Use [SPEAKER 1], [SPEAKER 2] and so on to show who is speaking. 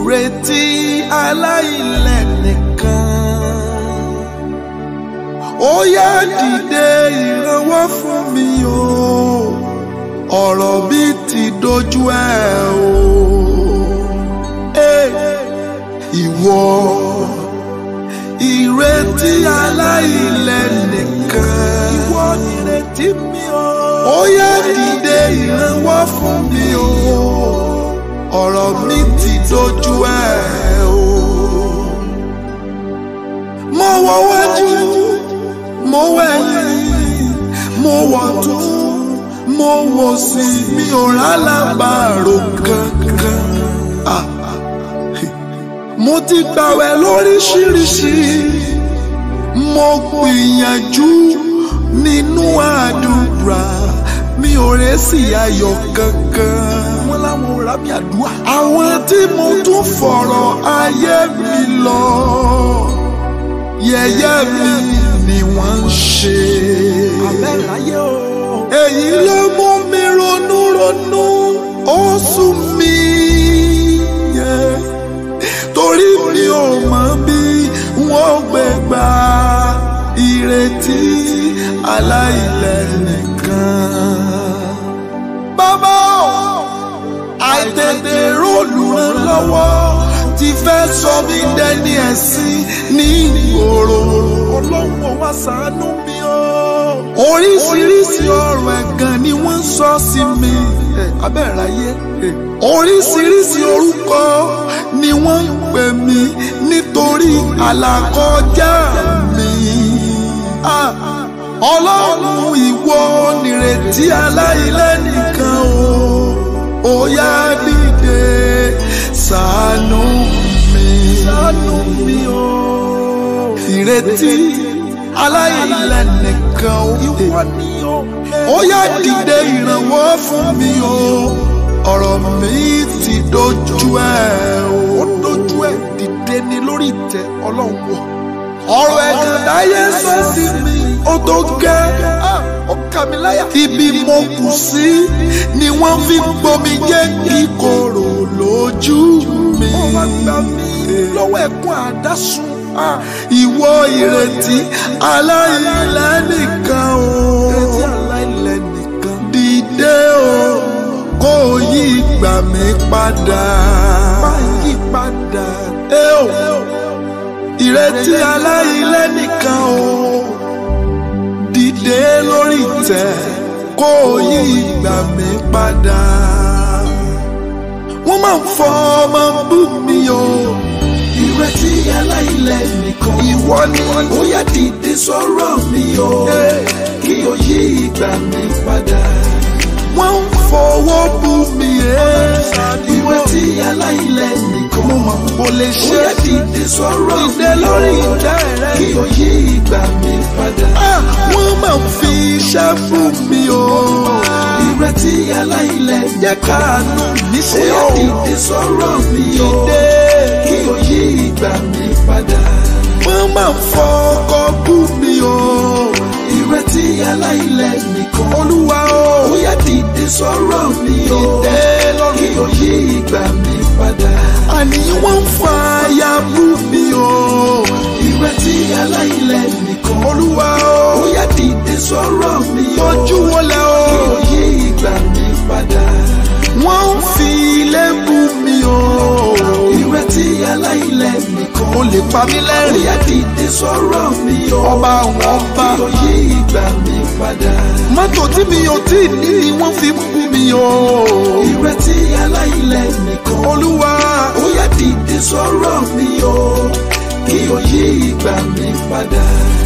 [SPEAKER 1] ìrètí aláìlẹ̀ nìkan. ó yá dìde ìrànwọ́ fún mi o ọ̀rọ̀ mi ti dojú ẹ̀ o. Hey, ìwọ ìrètí aláìlẹ̀ nìkan. ìwọ nìrètí mi o. ó yá dìde ìrànwọ́ fún mi o ọ̀rọ̀ mi ti dojú ẹ̀ o. mo wọ wájú mo wẹ̀yìn mo wọ̀ tún mo wò sí mi ò rálábàárò kankan. Ah, mo ti gbàwẹ̀ lóríṣiríṣi mo gbìyànjú nínú àdúrà mi ò rẹ́sì ayọ̀ kankan.
[SPEAKER 2] wọ́n láwọn ò rábì àdúrà.
[SPEAKER 1] àwọn tí mo tún fọ̀rọ̀ ayé mi lọ yẹ̀yẹ́ mi ni wọ́n ń ṣe.
[SPEAKER 2] abẹ́ láyé o.
[SPEAKER 1] èyí ló mú mi ronú ronú ó sún mi. Yeah torí mi ò mọ̀ bí wọ́n gbé gba ìrètí aláìlẹ̀ nìkan. Bàbá ò àìtètè rólùrànlọ́wọ́ ti fẹ́ sọ mí dẹni ẹ̀sìn ní ìgboro.
[SPEAKER 2] ọlọ́run ò wá ṣàánú mi o.
[SPEAKER 1] Oríṣiríṣi ọ̀rọ̀ ẹ̀gàn ni wọ́n sọ sí mi.
[SPEAKER 2] abẹ́ráyé.
[SPEAKER 1] Oríṣiríṣi orúkọ ni wọ́n ń pè mí nítorí àlàkọjá mi. Ah, Ọlọ́run ìwọ nìrètí aláìlẹ́ nìkan o. Ó yá dìde ṣàánú mi.
[SPEAKER 2] ṣàánú mi o.
[SPEAKER 1] Ìrètí aláìlẹ́ nìkan o.
[SPEAKER 2] ìwọ ni o.
[SPEAKER 1] Ó yá dìde ìrànwọ́ fún mi o. Ọ̀rọ̀ mi ti dojú ẹ̀ o.
[SPEAKER 2] ó dojú ẹ̀ dìde ni lórí ìtẹ́ ọlọ́run wọ̀.
[SPEAKER 1] ọ̀rọ̀ ẹ̀gàn láyé sọ sí mi ó tó gẹ́.
[SPEAKER 2] ó kà mí láyà.
[SPEAKER 1] ibi mo kù sí ni wọ́n fi gbomi jẹ́ kíkorò lójú mi.
[SPEAKER 2] ó wá gbà mí lọ́wọ́ ẹ̀kún àdásùn.
[SPEAKER 1] ìwọ ìrètí aláìlẹ́ nìkan o.
[SPEAKER 2] ìrètí aláìlẹ̀ nìkan.
[SPEAKER 1] dìde o kó o yí ìgbà mi padà.
[SPEAKER 2] máa yí padà.
[SPEAKER 1] ẹ o ìrètí aláìlẹ́ nìkan o dìde lórí ìtẹ́ kó o yí ìgbà mi padà. wọ́n máa ń fọ ọmọ bú mi o.
[SPEAKER 2] ìrètí aláìlẹ̀ nìkan.
[SPEAKER 1] ìwọ ni
[SPEAKER 2] ó yá dìde sọ̀rọ̀ mi o. kí o yí ìgbà mi padà.
[SPEAKER 1] wọ́n ń fọwọ́ bú mi ẹ́.
[SPEAKER 2] ìrètí aláìlẹ̀ nìkan.
[SPEAKER 1] mo mọ̀ kó lè
[SPEAKER 2] ó
[SPEAKER 1] ṣe
[SPEAKER 2] yá dìde sọ̀rọ̀ mi
[SPEAKER 1] dìde lórí ìtẹ́ rẹ.
[SPEAKER 2] kí o yí ìgbà mi padà.
[SPEAKER 1] Ah, wọ́n máa ń fi iṣẹ́ fún mi o.
[SPEAKER 2] ìrètí aláìlẹ̀
[SPEAKER 1] jẹ́ káàánú mi
[SPEAKER 2] ó
[SPEAKER 1] ṣe
[SPEAKER 2] yá
[SPEAKER 1] o.
[SPEAKER 2] dìde sọ̀rọ̀ mi o.
[SPEAKER 1] Dìde.
[SPEAKER 2] kí o yí ìgbà mi padà.
[SPEAKER 1] wọ́n máa ń fọkọ bú mi o.
[SPEAKER 2] ìrètí aláìlẹ̀ nìkan.
[SPEAKER 1] olúwa o.
[SPEAKER 2] ó yá dìde sọ̀rọ̀ mi o.
[SPEAKER 1] Dìde lórí
[SPEAKER 2] kí o yí ìgbà mi padà.
[SPEAKER 1] àní wọ́n ń fa aya bú mi o.
[SPEAKER 2] ìrètí aláìlẹ̀ nìkan.
[SPEAKER 1] olúwa o.
[SPEAKER 2] ó yá dìde sọ̀rọ̀ mi o.
[SPEAKER 1] ojú wọlé o.
[SPEAKER 2] kí o yí ìgbà mi padà.
[SPEAKER 1] wọ́n ń fi ilé bú mi o.
[SPEAKER 2] ìrètí aláìlẹ̀ nìkan.
[SPEAKER 1] o lè pa mí
[SPEAKER 2] ó
[SPEAKER 1] lẹ́rìn.
[SPEAKER 2] yá dìde sọ̀rọ̀ mi o.
[SPEAKER 1] ọba àwọn ọba.
[SPEAKER 2] kí o yí ìgbà mi padà.
[SPEAKER 1] mọ́tò tí mi ò tí ì ní ni wọ́n fi ń bú mi o.
[SPEAKER 2] ìrètí aláìlẹ̀ nìkan.
[SPEAKER 1] olúwa.
[SPEAKER 2] ó yá dìde sọ̀rọ̀ mi o. kí o yí ìgbà mi padà.